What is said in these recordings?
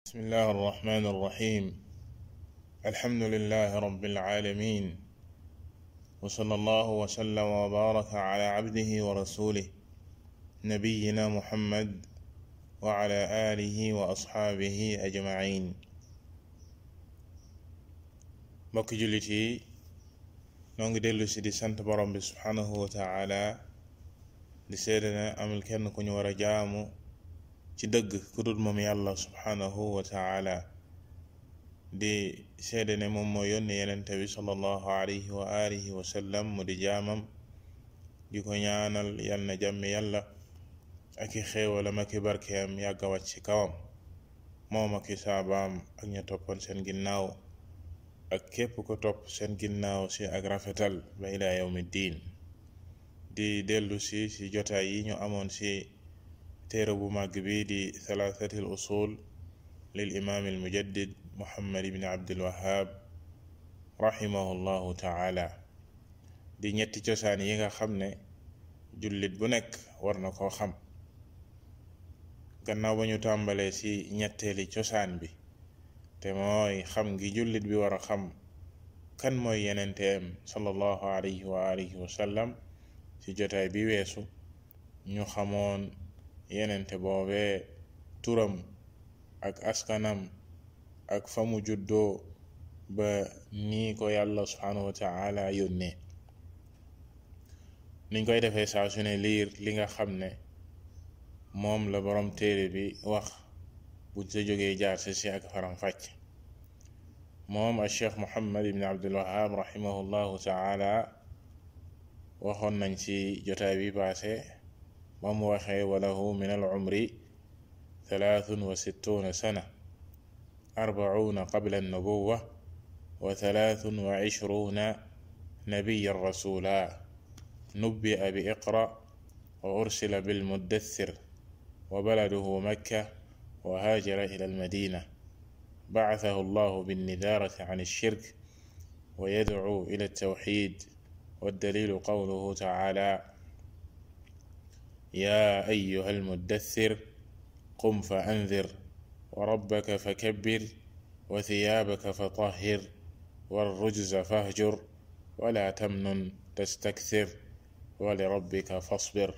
بسم الله الرحمن الرحيم الحمد لله رب العالمين وصلى الله وسلم وبارك على عبده ورسوله نبينا محمد وعلى آله وأصحابه أجمعين mbokk jullit yi noo ngi dellu si di sant borom bi subhanahu wa taala di seede ne amul kenn ku ñu war a jaamu ci dëgg ku dul moom yàlla subhanahu wa taala di seede ne moom moo yónni yenente bi sallallahu alayhi wa alihi wa sallam mu di jaamam di ko ñaanal yal na jàmmi yàlla ak i xéewalam ak i barkeem yàgg a wàcc ci kawam moom ak i saabaam ak ña toppoon seen ginnaaw ak képp ko topp seen ginnaaw si ak rafetal ba ila yawmi diin di dellu si si jotaay yi ñu amoon si téere bu màgg bi di thalathati al usul lil imaam al mujaddid muhammad ibn abdul wahab rahimahu llahu taala di ñetti cosaan yi nga xam ne jullit bu nekk war na koo xam gannaaw ba ñu tàmbalee ci ñetteeli cosaan bi te mooy xam gi jullit bi war a xam kan mooy yenenteem sallallahu alayhi wa alihi wa sallam ci jotaay bi weesu ñu xamoon yenente boobee turam ak askanam ak fa mu juddoo ba nii ko yàlla subhanahu wa taala yónnee niñ koy defee saa su ne liir li nga xam ne moom la borom téere bi wax buñ sa jógee jaar si si ak faram fàcc moom a cheikh muhammad ibn abdul wahab rahimahullahu taala waxoon nañ ci jotaay bi paase ba mu waxee walahu min al umri thalathun wa sittuna sana arbauna qabla annubuwa wa thalathun wa ishruna nabiyan rasula nubbi'a bi iqra wa ursila bilmuddathir wa baladuhu makka wa haajara ila almadina بعثه الله بالنذارة عن الشرك ويدعو إلى التوحيد والدليل قوله تعالى يا أيها المدثر قم فأنذر وربك فكبر وثيابك فطهر والرجز فاهجر ولا تمنن تستكثر ولربك فاصبر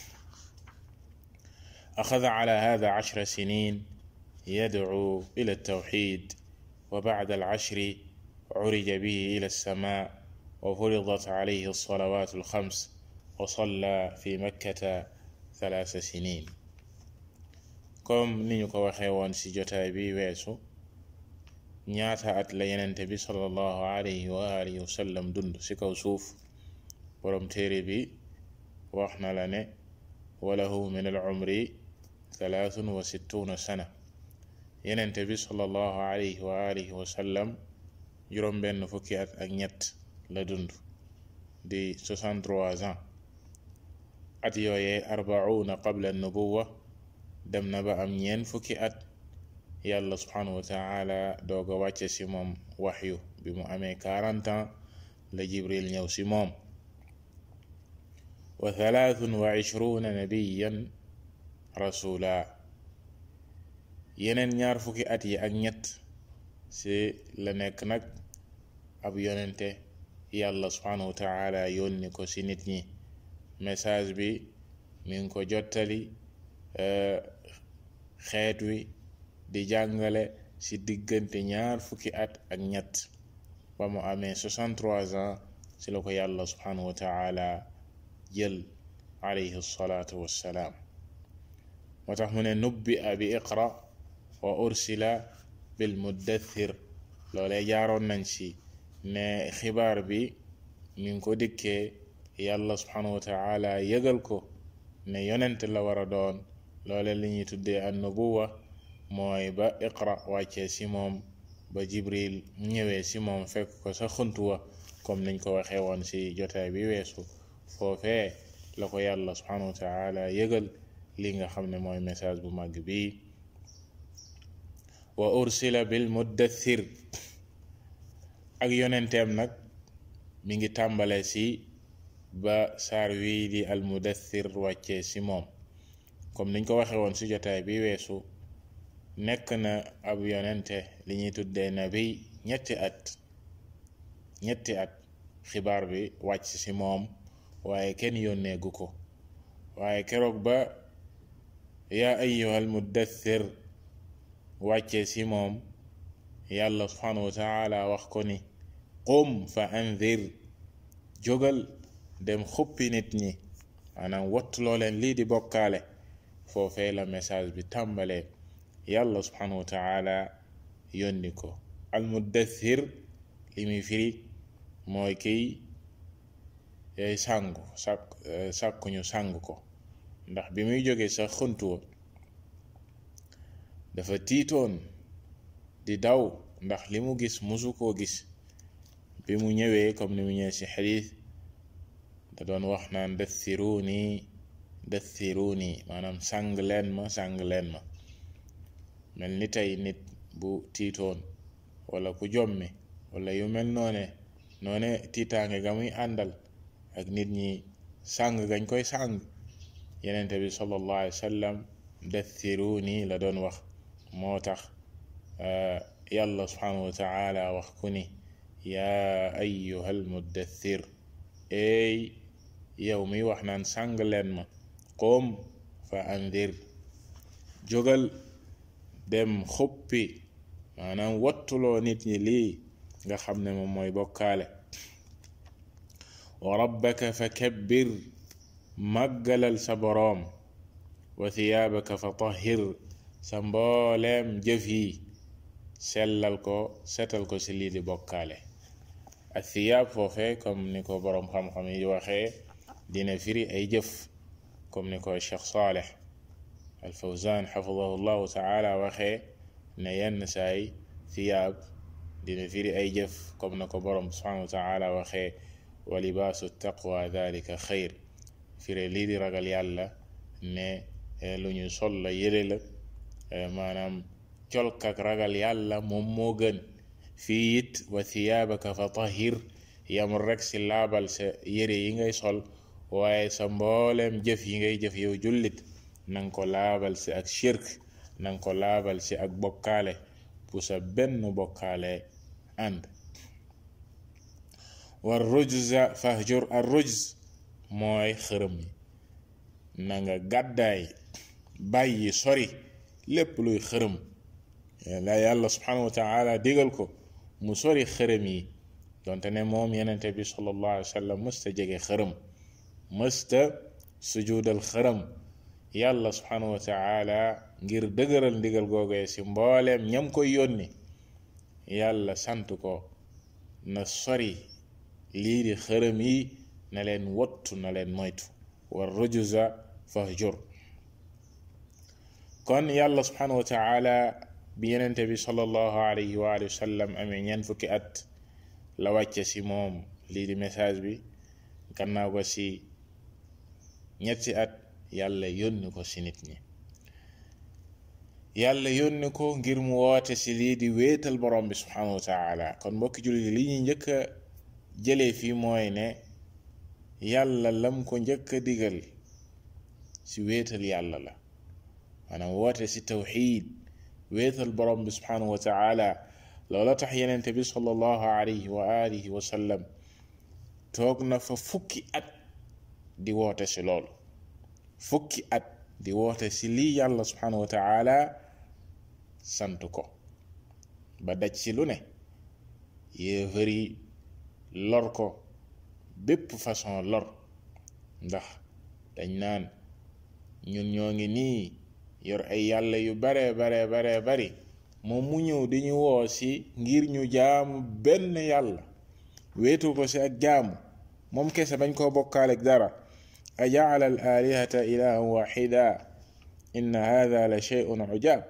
أخذ على هذا عشر سنين يدعو إلى التوحيد وبعد العشر عرج به إلى السماء وفرضت عليه الصلوات الخمس وصلى في مكة ثلاث سنين comme ni ñu ko waxee woon ci jotaay bi weesu ñaata at la yenente bi sallallahu alayhi wa alihi wa sallam dund ci kaw suuf borom téere bi wax na la ne walahu min al umri thalathun wa sittuna sana yenente bi sallallahu alayhi wa alihi wa sallam juróom benn fukki at ak ñett la dund di 63 ans at yooyee arbauna qabla nubuwa dem na ba am ñeen fukki at yàlla subhanahu wa taala dooga wàcce ci moom waxyu bi mu amee 40 ans la jibril ñëw ci moom wa thalathun wa ishruna nabiyan rasula yeneen ñaar fukki at yi ak ñett ci la nekk nag ab yonente yàlla subhanahu wa taala yónni ko ci nit ñi message bi mi ngi ko jottali xeet wi di jàngale ci diggante ñaar fukki at ak ñett ba mu amee 63 ans ci la ko yàlla subhanahu wa taala jël alayhi salaatu wassalaam moo tax mu ne nubbi a bi iqra wa ursila bil muddathir loolee jaaroon nañ ci ne xibaar bi mi ngi ko dikkee yàlla subhanahu wa taala yëgal ko ne yonent la war a doon loole li ñuy tuddee an nubuwa mooy ba iqra wàccee ci moom ba jibril ñëwee ci moom fekk ko sa xuntuwa comme niñ ko waxee woon ci jotaay bi weesu foofee la ko yàlla subhanahu wa taala yëgal li nga xam ne mooy message bu màgg bi wa ursila bil muddathir ak yonenteem nag mi ngi tàmbale ci ba saar wii di al mudathir wàccee ci moom comme niñ ko waxee woon ci jotaay bi weesu nekk na ab yonente li ñuy tuddee nabi ñetti at ñetti at xibaar bi wàcc ci moom waaye kenn yónneegu ko waaye keroog ba yaa ayyuhal muddathir wàcce ci moom yàlla subhanahu wa taala wax ko ni qum fa anzir jógal dem xuppi nit ñi maanaam wattuloo leen lii di bokkaale foofee la message bi tàmbalee yàlla subhanahu wa taala yónni ko al muddathir li muy firi mooy kiy yay sàngu sàkk sàkkuñu sàng ko ndax bi muy jógee sax xuntu woon dafa tiitoon di daw ndax li mu gis musu koo gis bi mu ñëwee comme ni mu ñëwee ci xadiis da doon wax naan dathiruni dathiruni maanaam sàng leen ma sàng leen ma mel ni tey nit bu tiitoon wala ku jommi wala yu mel noone noone tiitaange ga muy àndal ak nit ñi sàng gañ koy sàng yenente bi sallallahu alayhi wa sallam dathiruni la doon wax moo tax yàlla subhanahu wa taala wax ku ni yaa ayyuhal muddathir eey yow mi wax naan sàng leen ma qoom fa andir jógal dem xuppi maanaam wattuloo nit ñi lii nga xam ne moom mooy bokkaale wa rabbaka fa kabbir màggalal sa boroom wa thiyaabaka fa tahir sa mbooleem jëf yi sellal ko setal ko ci lii di bokkaale ak thiyaab foofe comme ni ko boroom xam-xam yi waxee dina firi ay jëf comme ni ko Cheikh Saleh al Fawzan xafidahu llahu taala waxee ne yenn saay thiyaab dina firi ay jëf comme na ko boroom subhanahu wa taala waxee wa libaasu taqwa dalika xayr firi lii di ragal yàlla ne lu ñu sol la yële la maanaam colk ak ragal yàlla moom moo gën fii it wa thiyaabaka fa tahir yamul rek si laabal sa yére yi ngay sol waaye sa mbooleem jëf yi ngay jëf yow jullit nanga ko laabal si ak shirk nanga ko laabal si ak bokkaale bu sa benn bokkaale ànd war rujza fahjur ar rujz mooy xërëm yi na nga gàddaay bàyyi sori lépp luy xërëm la yàlla subhanahu wa taala digal ko mu sori xërëm yi donte ne moom yenente bi sallallahu alayhi wa sallam mësta jege xërëm mësta sujudal xërëm yàlla subhanahu wa taala ngir dëgëral ndigal googee ci mbooleem ñam koy yónni yàlla sant ko na sori lii di xërëm yi na leen wottu na leen moytu war rujuza fahjur kon yàlla subhanahu wa taala bi yenente bi sallallahu alayhi wa alihi wa sallam amee ñeent fukki at la wàcce ci moom lii di message bi gannaaw ko ci ñetti at yàlla yónni ko ci nit ñi yàlla yónni ko ngir mu woote ci lii di wéetal borom bi subhanahu wa taala kon mbokki jullit li ñuy njëkk a jëlee fii mooy ne yàlla lam ko njëkk a digal ci wéetal yàlla la maanaam woote ci tawxiid wéetal borom bi subhanahu wa taala loola tax yenente bi sallallahu alayhi wa alihi wa sallam toog na fa fukki at di woote ci loolu fukki at di woote ci lii yàlla subhanahu wa taala sant ko ba daj ci lu ne yéefar yi lor ko bépp façon lor ndax dañ naan ñun ñoo ngi nii yor ay yàlla yu bare bare bare bari moom mu ñëw di ñu woo ci ngir ñu jaamu benn yàlla wéetu ko ci ak jaamu moom kese bañ koo bokkaaleeg dara a jaala al alihata ilahan waxida inna hada la sheyun ujab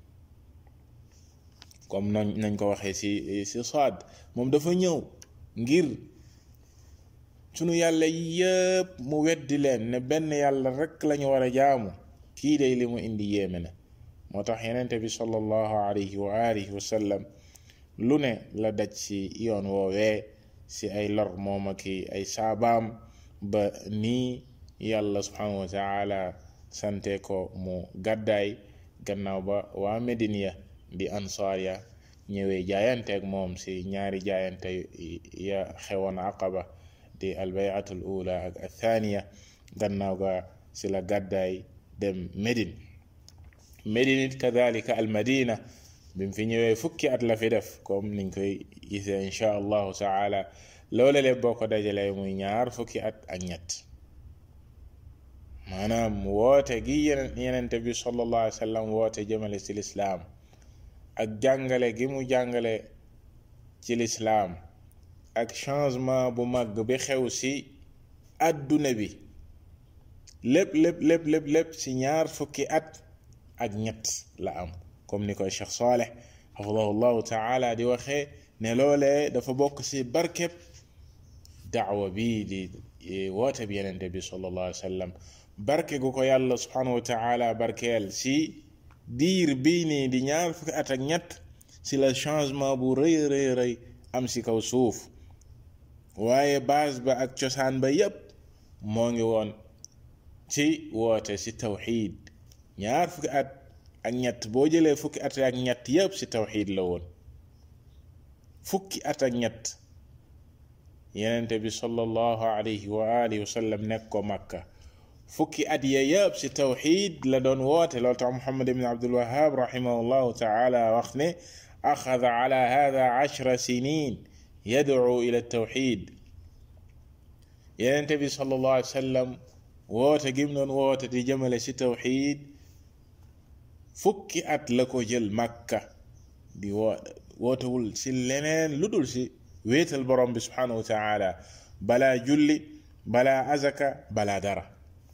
comme nañ nañ ko waxee ci ci Saad moom dafa ñëw ngir sunu yàlla yépp mu weddi leen ne benn yàlla rekk lañu war a jaamu kii day li mu indi yéeme na moo tax yenente bi sallallahu alayhi wa alihi wa sallam lu ne la daj ci yoon woowee ci ay lor moom ak ay saabaam ba nii yàlla subhanahu wa taala sante ko mu gàddaay gannaaw ba waa Medine ya di ansaar ya ñëwee jaayanteeg moom si ñaari jaayante ya xewoon aqaba di albayatul ula ak athaniya gannaaw ga si la gàddaay dem Medine Medine it kadalika al madina bi mu fi ñëwee fukki at la fi def comme niñ koy gisee insha allahu taala loole le boo ko dajalee muy ñaar fukki at ak ñett maanaam woote gi yenente bi sallallahu alayhi wa sallam woote jëmale ci lislaam ak jàngale gi mu jàngale ci lislaam ak changement bu mag bi xew ci àdduna bi lépp lépp lépp lépp lépp ci ñaar fukki at ak ñett la am comme ni koy Cheikh Saleh xafidahu llahu taala di waxee ne loolee dafa bokk ci barkeb daawa bi di woote bi yenente bi sallallahu alayhi wa sallam barke gu ko yàlla subhanahu wa taala barkeel ci diir bii nii di ñaar fukki at ak ñett ci la changement bu rëy rëy rëy am ci kaw suuf waaye base ba ak cosaan ba yépp moo ngi woon ci woote ci tawxiid ñaar fukki at ak ñett boo jëlee fukki at ak ñett yépp ci tawxiid la woon fukki at ak ñett yenente bi sallallahu alayhi wa alihi wa sallam nekk ko makka fukki at ya yëpp ci tawxiid la doon woote loolu tax muhammad ibn abdul wahab rahimahullahu taala wax ne axada ala hada ashra sinin yadcu ila tawxiid yenente bi sallallahu alayhi wa sallam woote gim doon woote di jëmale ci tawxiid fukki at la ko jël makka di woo wootewul ci leneen lu dul ci wéetal borom bi subhanahu wa taala balaa julli balaa azaka balaa dara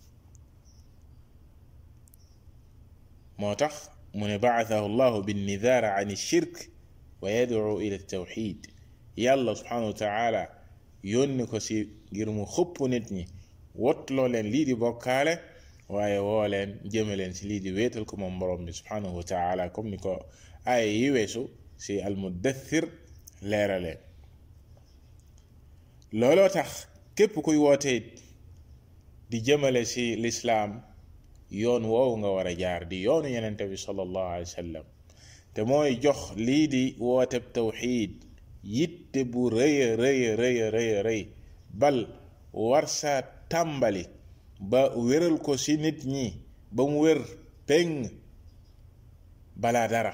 moo tax mu ne baathahu llahu binnidaara an shirk wa yadcu ila tawxid yàlla subhanahu wa taala yónni ko si ngir mu xupp nit ñi wotloo leen lii di bokkaale waaye woo leen jëme leen si lii di wéetal ko moom borom bi subhanahu wa taala comme ni ko aaya yi weesu si almuddathir leeraleen looloo tax képp kuy wootee di jëmale si lislaam yoon woowu nga war a jaar di yoonu yenente bi sallallahu alayhi wa sallam te mooy jox lii di wooteb tawxiid yitte bu rëya rëya rëya rëya rëy bal war saa tàmbali ba wéral ko ci nit ñi ba mu wér peng balaa dara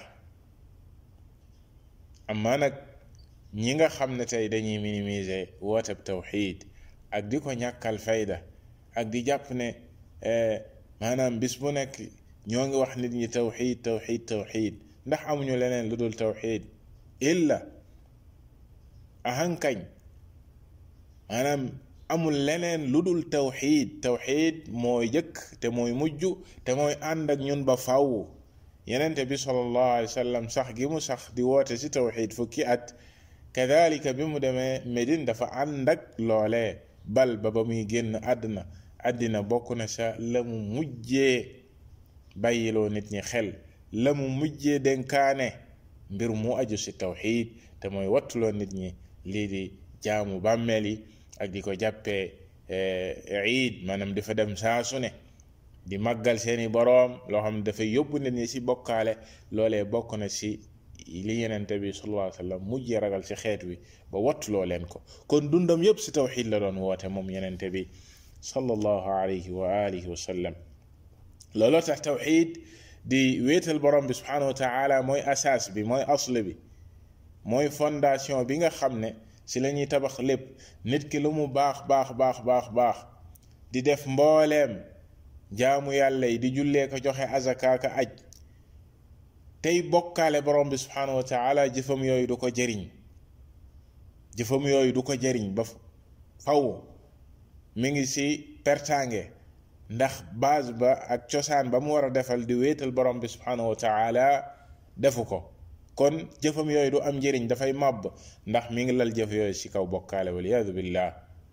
amaa nag ñi nga xam ne tey dañuy minimiser wooteb tawxiid ak di ko ñàkkal fayda ak di jàpp ne maanaam bis bu nekk ñoo ngi wax nit ñi tawxiid tawxiid tawxiid ndax amuñu leneen lu dul tawxiid illa ahankañ maanaam amul leneen lu dul tawxiid tawxiid mooy jëkk te mooy mujj te mooy ànd ak ñun ba faw yenente bi sallallahu alayhi wa sallam sax gi mu sax di woote ci tawxiid fukki at kadalika bi mu demee Medine dafa ànd ak loolee bal ba ba muy génn àdduna àddina bokk na sa la mu mujjee bàyyiloo nit ñi xel la mu mujjee dénkaane mbir mu aju ci tawxiid te mooy wattuloo nit ñi lii di jaamu bàmmeel yi ak di ko jàppee iid maanaam dafa dem saa su ne di màggal seeni boroom loo xam ne dafay yóbbu nit ñi ci bokkaale loolee bokk na ci li yenente bi sallallahu alayhi wa sallam mujjee ragal ci xeet wi ba wattuloo leen ko kon dundam yépp ci tawxiid la doon woote moom yenente bi sallallahu alayhi wa alihi wa sallam looloo tax tawxiid di wéetal borom bi subhanahu wa taala mooy asaas bi mooy asl bi mooy fondation bi nga xam ne ci la ñuy tabax lépp nit ki lu mu baax baax baax baax baax di def mbooleem jaamu yàlla yi di jullee ko joxe azakaaka aj tey bokkaale borom bi subhanahu wa taala jëfam yooyu du ko jëriñ jëfam yooyu du ko jëriñ ba faw mi ngi ci pertange ndax base ba ak cosaan ba mu war a defal di wéetal borom bi subhanahu wa taala defu ko kon jëfam yooyu du am njëriñ dafay màbb ndax mi ngi lal jëf yooyu ci kaw bokkaale waliyadu billah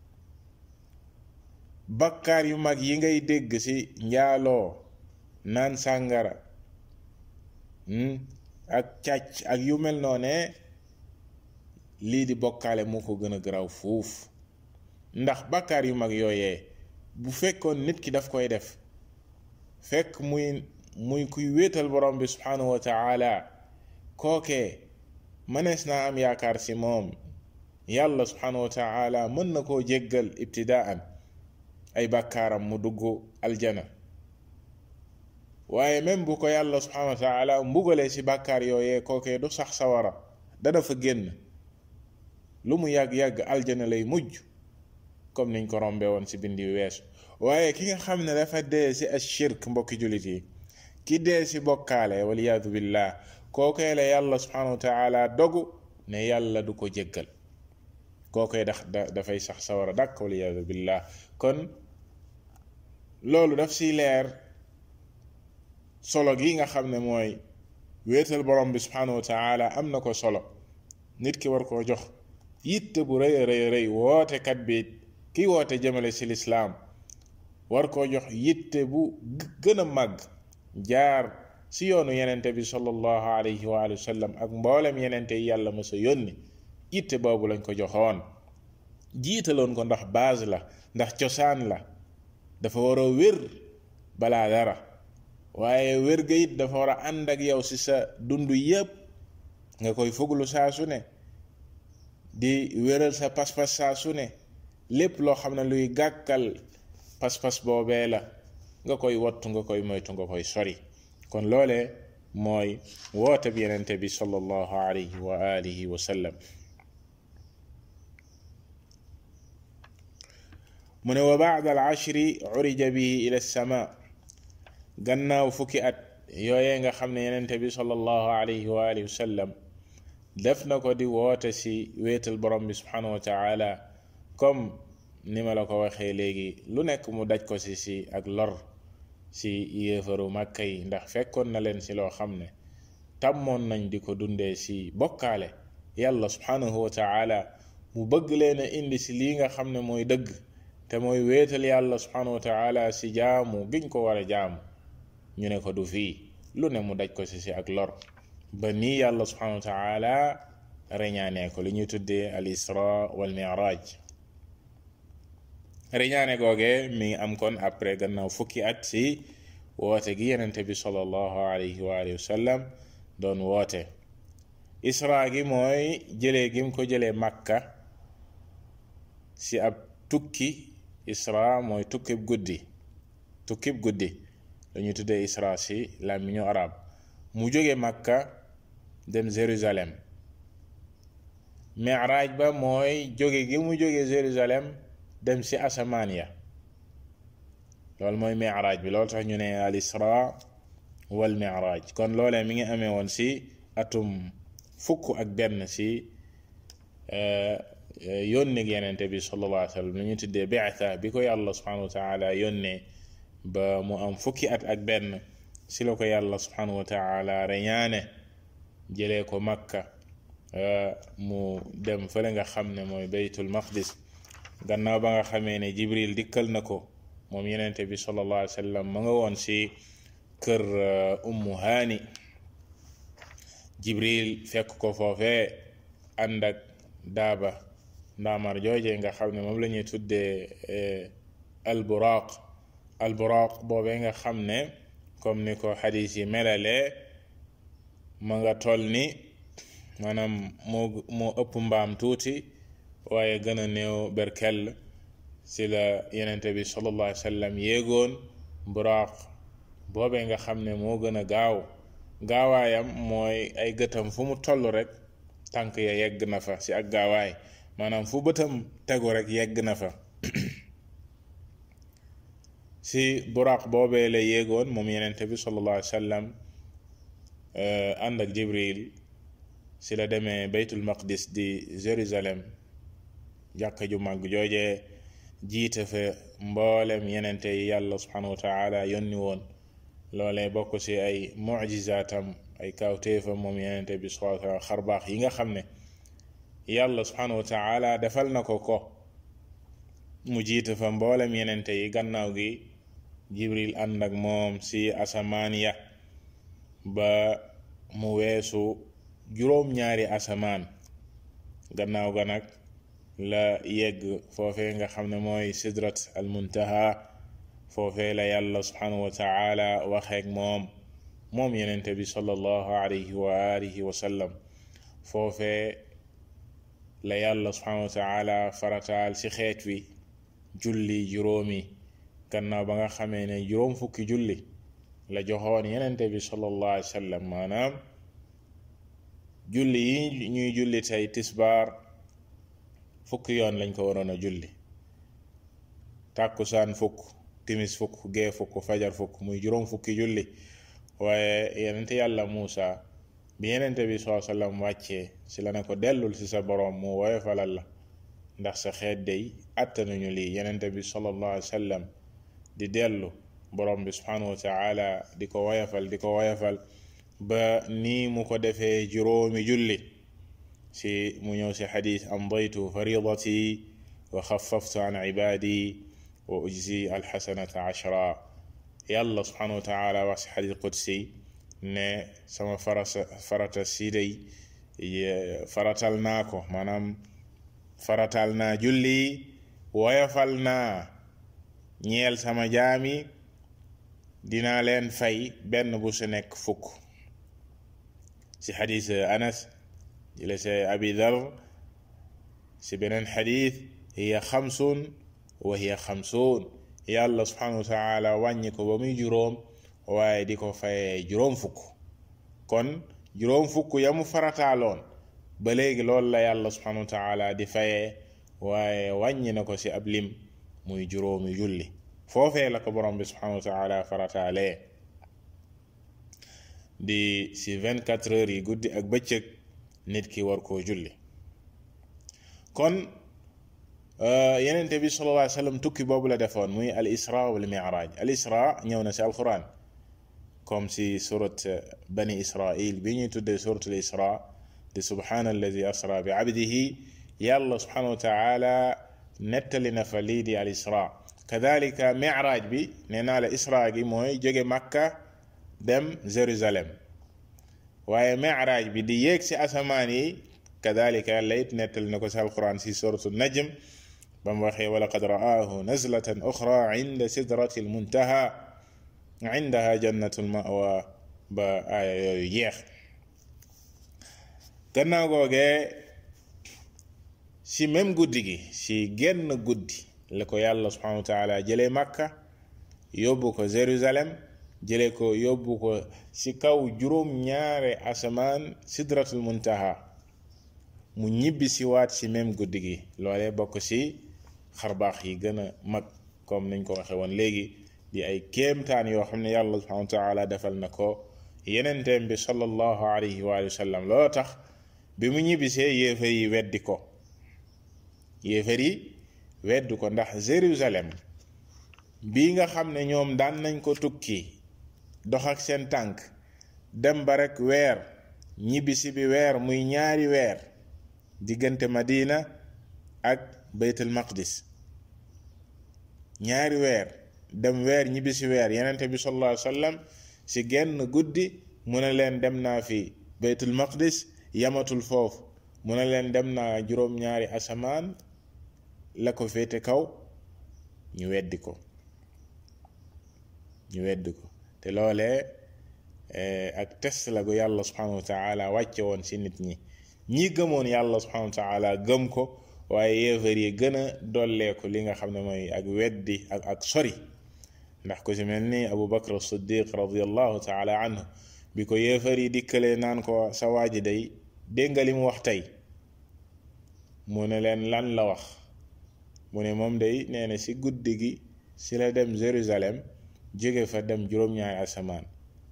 bakkaar yu mag yi ngay dégg ci njaaloo naan sàngara ak càcc ak yu mel noone lii di bokkaale moo ko gën a garaaw fuuf ndax bakkaar yu mag yooyee bu fekkoon nit ki daf koy def fekk muy muy kuy wéetal borom bi subhanahu wa taala kookee mënees naa am yaakaar si moom yàlla subhanahu wa taala mën na koo jéggal ibtidaan ay bàkkaaram mu dugg aljana waaye même bu ko yàlla subhanahu wa taala mbugalee si bàkkaar yooyee kookee du sax sawara dana fa génn lu mu yàgg-yàgg aljana lay mujj comme niñ ko rombe woon si bindi weesu waaye ki nga xam ne dafa dee si ashirk mbokki jullit yi ki dee si bokkaale waliyaadu billah kookee la yàlla subhanahu wa taala dogu ne yàlla du ko jéggal kookee dax dafay sax sawara dàkk waliyaadu billah kon loolu daf si leer solo gi nga xam ne mooy wéetal borom bi subhanahu wa taala am na ko solo nit ki war koo jox yitte bu rëy a rëy rëy wootekat bi ki woote jëmale si lislaam war koo jox yitte bu gën a màgg jaar si yoonu yenente bi sallallahu alayhi wa alihi wa sallam ak mboolem yenente yi yàlla mësa yónni yitte boobu lañ ko joxoon jiitaloon ko ndax base la ndax cosaan la dafa war a wér balaa dara waaye wér ga it dafa war a ànd ak yow si sa dund yépp nga koy fuglu saa su ne di wéral sa pas-pas saa su ne lépp loo xam ne luy gàkkal pas-pas boobee la nga koy wattu nga koy moytu nga koy sori kon loole mooy woote bi yenente bi sallallahu alayhi wa alihi wa sallam mu ne wa baada al ashri urija bihi ila sama gannaaw fukki at yooyee nga xam ne yenente bi sallallahu alayhi wa alihi wa sallam def na ko di woote si wéetal borom bi subhanahu wa taala comme ni ma la ko waxee léegi lu nekk mu daj ko si si ak lor si yéefaru màkka yi ndax fekkoon na leen si loo xam ne tàmmoon nañ di ko dundee si bokkaale yàlla subhanahu wa taala mu bëgg leen a indi si lii nga xam ne mooy dëgg te mooy wéetal yàlla subhanahu wa taala si jaamu giñ ko war a jaamu ñu ne ko du fii lu ne mu daj ko si si ak lor ba nii yàlla subhanahu wa taala reñaanee ko li ñuy tuddee al isra wal miraj reñaane googe mi ngi am kon après gannaaw fukki at si woote gi yenente bi sallallahu alayhi wa alihi wa sallam doon woote isra gi mooy jëlee gim ko jëlee makka si ab tukki isra mooy tukkib guddi tukkib guddi dañuy tuddee isra si làmmiñu arab mu jóge makka dem jérusalem miraaj ba mooy jóge gi mu jóge jérusalem dem si asamaan ya loolu mooy miraaj bi loolu tax ñu ne al isra wal miraaj kon loolee mi ngi amee woon si atum fukk ak benn si yónni yenente bi sallallahu alayhi wa sallam li ñu tuddee bi'tha bi ko yàlla subhanahu wa taala yónnee ba mu am fukki at ak benn si la ko yàlla subhanahu wa taala reñaane jëlee ko makka mu dem fële nga xam ne mooy baytul maqdis gannaaw ba nga xamee ne jibril dikkal na ko moom yenente bi sallallahu alayhi wa sallam ma nga woon si kër ummu haani jibril fekk ko foofee ànd ak daaba ndaamar jooje nga xam ne moom la ñuy tuddee alburaq alburaq boobee nga xam ne comme ni ko xadis yi melalee ma nga toll ni maanaam moo moo ëpp mbaam tuuti waaye gën a néew berkel si la yenente bi sallallahu alayhi wa sallam yéegoon buraq boobee nga xam ne moo gën a gaaw gaawaayam mooy ay gëtam fu mu toll rek tànk ya yegg na fa si ak gaawaay maanaam fu bëtam tegu rek yegg na fa si buraq boobee la yéegoon moom yenente bi sallallahu alayhi wa sallam ànd ak jibril si la demee baytul maqdis di jérusalem jàkka ju màgg jooje jiite fa mboolem yenente yi yàlla subhanahu wa taala yónni woon loolee bokk si ay mujizaatam ay kawtéefam moom yenente bi subhanahu wa taala xarbaax yi nga xam ne yàlla subhanahu wa taala defal na ko ko mu jiite fa mboolem yenente yi gannaaw gi jibril ànd ak moom si asamaan ya ba mu weesu juróom-ñaari asamaan gannaaw ga nag la yegg foofee nga xam ne mooy sidrat al muntaha foofee la yàlla subhanahu wa taala waxeek moom moom yenente bi sallallahu alayhi wa alihi wa sallam foofee la yàlla subhanahu wa taala farataal ci xeet wi julli juróomi gannaaw ba nga xamee ne juróom fukki julli la joxoon yenente bi sallallahu alayhi wa sallam maanaam julli yi ñuy julli tey tisbaar fukki yoon lañ ko waroon a julli tàkkusaan fukk timis fukk gee fukk fajar fukk muy juróom fukki julli waaye yenente yàlla Muusa bi yenente bi saa sallam wàccee si la ne ko dellul si sa boroom mu woyofalal la ndax sa xeet day attanuñu lii yenente bi sallallahu alayhi wa sallam di dellu boroom bi subhanahu wa taala di ko woyofal di ko woyofal ba nii mu ko defee juróomi julli si mu ñëw si xadis amdaytu faridati wa xafaftu an ibadi wa ujzi alxasanata ashra yàlla subhanahu wa taala wax si xadis qudsi ne sama farasa farata si day faratal naa ko maanaam faratal naa julli woyofal naa ñeel sama jaami dinaa leen fay benn bu su nekk fukk si xadis anas jële si abi dar si beneen xadis hiya xamsun wa hiya xamsun yàlla subhanahu wa taala wàññi ko ba muy juróom waaye di ko fayee juróom fukk kon juróom fukk ya mu farataaloon ba léegi loolu la yàlla subhanahu wa taala di fayee waaye wàññi na ko si ab lim muy juróomi julli foofee la ko borom bi subhanahu wa taala farataalee di si 24 heures yi guddi ak bëccëg nit ki war koo julli kon yenente bi sallallahu alayhi wa sallam tukki boobu la defoon muy al isra wal mi'raj al isra ñëw na si alquran comme si surat bani israil bi ñuy tuddee surat al isra di subhana alladi asra bi abdihi yàlla subhanahu wa taala nettali na fa lii di al isra kadalika mi'raj bi nee naa la isra gi mooy jóge makka dem jérusalem waaye mi'raj bi di yéeg si asamaan yi kadalika yàlla it nettali na ko si alquran si suratu najm ba mu waxee wa laqad ra'aahu nazlatan uxra inda sidrati almuntaha indaha jannatu lmawa ba aaya yooyu jeex gannaaw googee si même guddi gi si genn guddi la ko yàlla subhanahu wa taala jëlee makka yóbbu ko jérusalem jële ko yóbbu ko si kaw juróom ñaare asamaan sidratul muntaha mu ñibbi si waat si même guddi gi loolee bokk si xarbaax yi gën a mag comme nañ ko waxe woon léegi di ay kéemtaan yoo xam ne yàlla subhanahu wa taala defal na ko yenenteem bi sallallahu alayhi wa sallam loolu tax bi mu ñibbisee yéefar yi weddi ko yéefar yi weddi ko ndax Jérusalem bii nga xam ne ñoom daan nañ ko tukki dox ak seen tànk dem ba rek weer ñibbisi bi weer muy ñaari weer diggante Madina ak Baytul Maqdis ñaari weer dem weer ñibbisi weer yenente bi sallallahu alayhi wa sallam si genn guddi mu ne leen dem naa fi Baytul Maqdis yamatul foofu mu ne leen dem naa juróom-ñaari asamaan la ko féete kaw ñu weddi ko ñu weddi ko te loolee ak test la gu yàlla subhanahu wa taala wàcce woon ci nit ñi ñi gëmoon yàlla subhanahu wa taala gëm ko waaye yéefar yi gën a dolleeku li nga xam ne mooy ak weddi ak ak sori ndax ku ci mel ni abu bakr siddiq radiallahu taala anhu bi ko yéefar yi dikkalee naan ko sa waaji day dégg nga li mu wax tey mu ne leen lan la wax mu ne moom day nee na ci guddi gi ci la dem Jérusalem jóge fa dem juróom-ñaari asamaan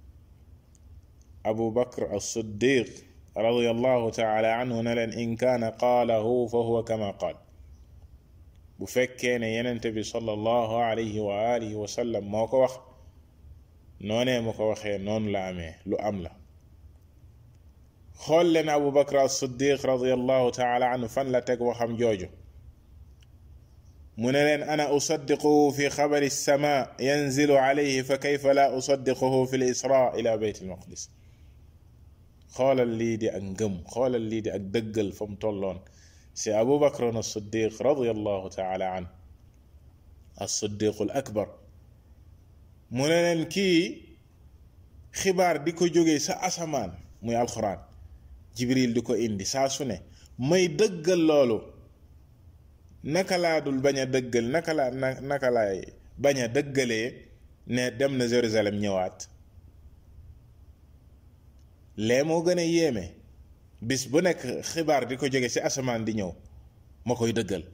abu bakr as-siddiq radiallahu taala anhu ne leen in kaana qaalahu fa huwa kama qaal bu fekkee ne yenente bi sallallahu alayhi wa alihi wa sallam moo ko wax noonee mu ko waxee noonu la amee lu am la xool leen abu bakr as-siddiq radiallahu taala anhu fan la teg waxam jooju mu ne leen ana usaddiquhu fi xabari sama yanzilu alayhi fa kayfa la usaddiquhu fi l isra ila beyt al maqdis xoolal lii di ak ngëm xoolal lii di ak dëggal fa mu tolloon si abu bakrin as-siddiq radiallahu taala an as-siddiq al akbar mu ne leen kii xibaar di ko jógee sa asamaan muy alxuraan jibril di ko indi saa su ne may dëggal loolu naka laa dul bañ a dëggal naka laa na naka laay bañ a dëggalee ne dem na Jérusalem ñëwaat lee moo gën a yéeme bis bu nekk xibaar di ko jóge ci asamaan di ñëw ma koy dëggal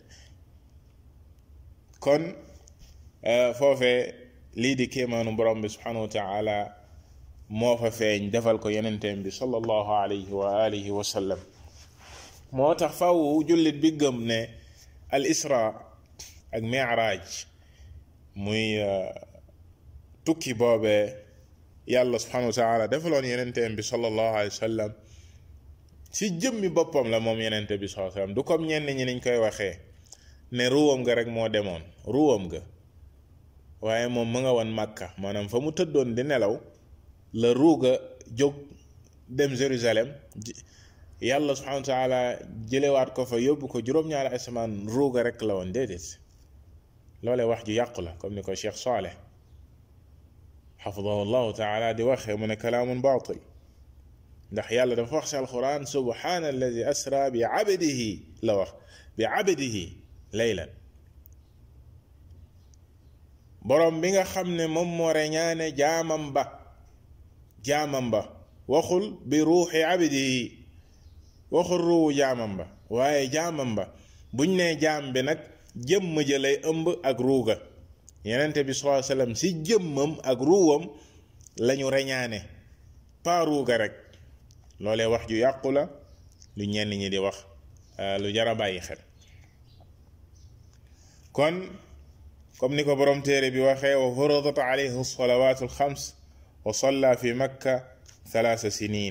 kon foofee lii di kéemaanu borom bi subhanahu wa taala moo fa feeñ defal ko yenenteem bi sallallahu alayhi wa alihi wa sallam moo tax faw jullit bi gëm ne al isra ak miraaj muy tukki boobee yàlla subhanahu wa taala defaloon yenenteem bi sallallahu alayhi wa sallam ci jëmmi boppam la moom yenente bi sallallahu alayhi wa sallam du comme ñenn ñi niñ koy waxee ne ruwam nga rek moo demoon ruwam nga waaye moom mu nga woon màkka maanaam fa mu tëddoon di nelaw la ruuga jóg dem Jérusalem yàlla subhanahu wa taala jëlewaat ko fa yóbbu ko juróom-ñaari asamaan ruuga rek la woon déedéet loolee wax ju yàqu la comme ni ko Cheikh Saleh xafidahu llahu taala di waxee mu ne kalaamun baatil ndax yàlla dafa wax si alquran subhana alladi asra bi abdihi la wax bi abdihi laylan borom bi nga xam ne moom moo reñaane jaamam ba jaamam ba waxul bi ruuxi abdihi waxul ruuwu jaamam ba waaye jaamam ba buñ nee jaam bi nag jëmm ja lay ëmb ak ruuga yenente bi sallallahu alayhi wasallam si jëmmam ak ruuwam lañu reñaane pas ruuga rek loolee wax ju yàqu la lu ñenn ñi di wax lu jara bàyyi xel kon comme ni ko borom téere bi waxee wa furidat alayhi salawatu alxams wa salla fi makka thalaatha sinin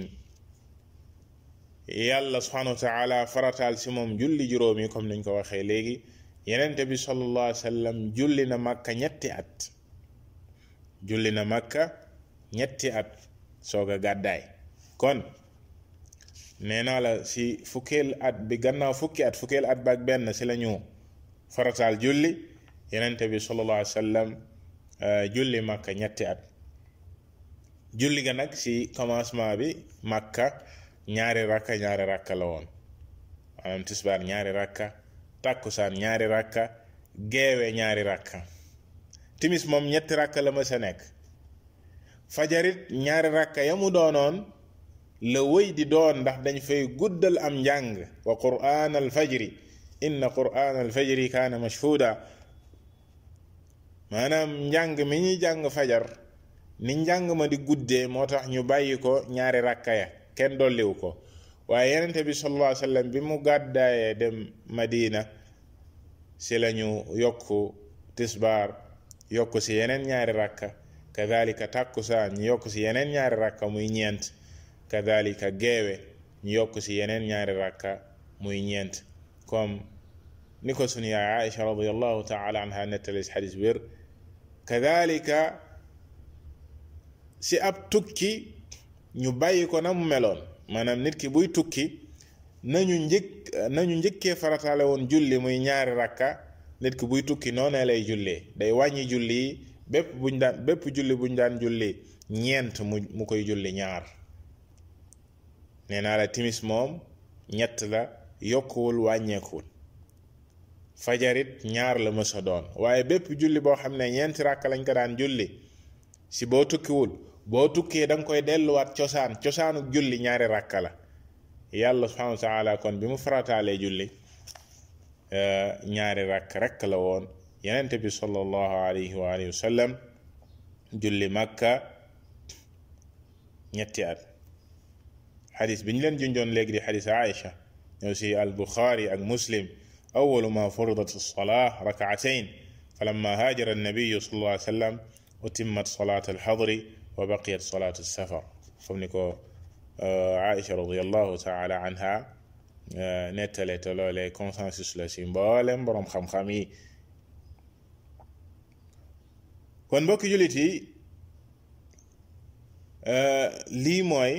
yàlla subhanahu wa taala farataal si moom julli juróom yi comme niñ ko waxee léegi yenente bi sallallahu alayhi wa sallam julli na makka ñetti at julli na makka ñetti at soog a gàddaay kon nee naa la si fukkeel at bi gannaaw fukki at fukkeel at ba ak benn si la ñu farataal julli yenente bi sallallahu alayhi wa sallam julli makka ñetti at julli ga nag si commencement bi makka ñaari rakka ñaari rakka la woon maanaam tisbaar ñaari rakka tàkkusaan ñaari rakka geewe ñaari rakka timis moom ñetti rakka la ma sa nekk fajarit ñaari rakka ya mu doonoon la wëy di doon ndax dañ fay guddal am njàng wa qur'aan al fajri inna qur'aan al fajri kaana mashhuuda maanaam njàng mi ñuy jàng fajar ni njàng ma di guddee moo tax ñu bàyyi ko ñaari rakka ya kenn dolliwu ko waaye yenente bi sallallahu alayhi wasallam bi mu gàddaayee dem madina si lañu yokku tisbaar yokku si yeneen ñaari rakka kadhalika takkusaan ñu yokku si yeneen ñaari rakka muy ñeent kadhalika geewe ñu yokku si yeneen ñaari rakka muy ñeent comme ni ko sunu yaay Aïcha radiyallahu taala anha nettali si xadis wér kadhalika si ab tukki ñu bàyyi ko na mu meloon maanaam nit ki buy tukki nañu njëkk nañu njëkkee farataale woon julli muy ñaari rakka nit ki buy tukki noonee lay jullee day wàññi julli yi bépp buñ daan bépp julli buñ daan julli ñeent mu mu koy julli ñaar nee naa la timis moom ñett la yokkuwul wàññeekuwul fajarit ñaar la mësa doon waaye bépp julli boo xam ne ñeenti rakka lañ ko daan julli si boo tukkiwul boo tukkee da nga koy delluwaat cosaan cosaanu julli ñaari rakka la yàlla subhanahu wa taala kon bi mu farataalee julli ñaari rakk rekk la woon yenente bi sallallahu alayhi wa alihi wa sallam julli makka ñetti at xadis bi ñu leen junjoon léegi di xadis Aïcha ñëw si al buxaari ak muslim awalu ma furidat alsalaa rakaatayn falamma haajara annabiyu sallallahu alayhi wa sallam utimmat salaat alxadri wa baqiyat salaat alsafar comme ni ko Aïcha radiallahu taala anha nettale te loolee consensus la si mboolem boroom xam-xam yi kon mbokki jullit yi lii mooy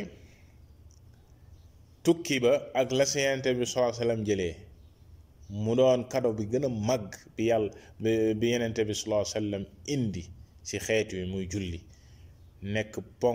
tukki ba ak la si Yonent bi sallallahu alayhi wa sallam jëlee mu doon kado bi gën a màgg bi yàlla bi Yonent bi sallallahu alayhi wa sallam indi si xeet wi muy julli nekk ponk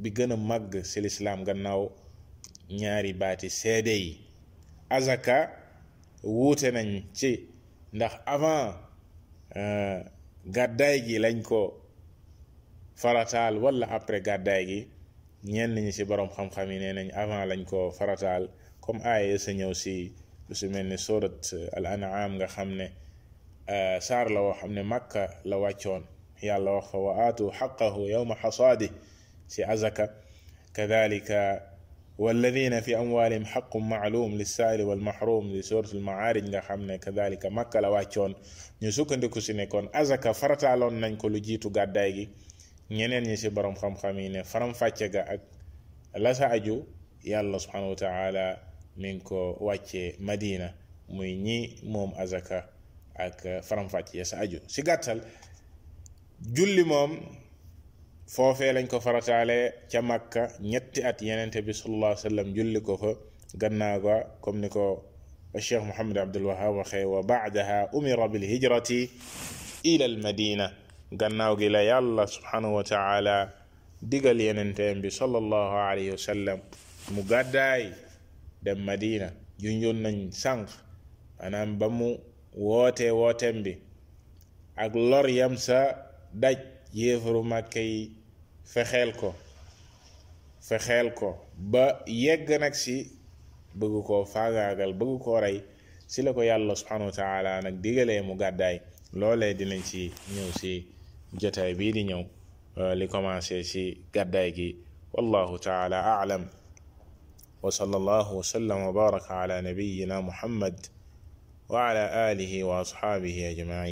bi gën a màgg ci lislaam gannaaw ñaari baati seede yi azaka wuute nañ ci ndax avant gàddaay gi lañ ko farataal wala après gàddaay gi ñenn ñi ci boroom xam-xam yi nee nañ avant lañ ko farataal comme aaya sa ñëw ci lu su mel ni surat al an'am nga xam ne saar la woo xam ne makka la wàccoon yàlla wax fa wa aatu xaqahu yowma xasaadi ci azaka kadalika walladina fi amwalihim xaqun maalum lissaili walmahrum li surat almaarij nga xam ne kadalika makka la wàccoon ñu sukkandiku si ne kon azaka farataaloon nañ ko lu jiitu gàddaay gi ñeneen ñi si borom xam-xam yi ne faram-fàcce ga ak la sa aju yàlla subhanahu wa taala mi ngi ko wàccee madina muy ñi moom azaka ak faram-fàcce ya sa aju si gàttal julli moom foofee lañ ko farataale ca makka ñetti at yenente bi sallallahu alayhi wa sallam julli ko fa gannaaw ga comme ni ko cheikh mohamad abdul wahab waxee wa baadaha umira bil hijrati ila al madina gannaaw gi la yàlla subhanahu wa taala digal yenenteem bi sallallahu alayhi wa sallam mu gàddaay dem madina junjoon nañ sànq maanaam ba mu wootee wooteem bi ak lor yam sa daj yéefaru màkke yi fexeel ko fexeel ko ba yegg nag si bëgg koo faagaagal bëgg koo rey si la ko yàlla subhanahu wa taala nag digalee mu gàddaay loolee dinañ ci ñëw si jotaay bii di ñëw li commencé si gàddaay gi wallahu taala aalam wa sallallahu wa sallam wa baraka ala nabiyina muhammad wa ala alihi wa ashabihi ajmain